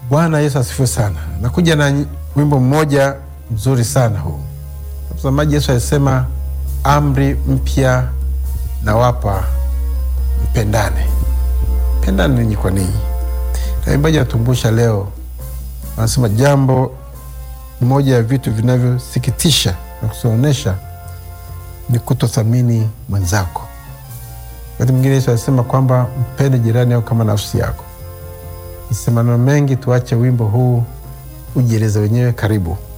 Bwana Yesu asifiwe sana. Nakuja na wimbo mmoja mzuri sana huu. Mtazamaji, Yesu alisema amri mpya nawapa, mpendane. Mpendane ninyi kwa ninyi. Na waimbaji wanatumbusha leo, wanasema jambo moja ya vitu vinavyosikitisha na kusonesha ni kutothamini mwenzako. Wakati mwingine Yesu alisema kwamba mpende jirani yako kama nafsi yako. Ni maneno mengi, tuache wimbo huu ujieleze wenyewe. Karibu.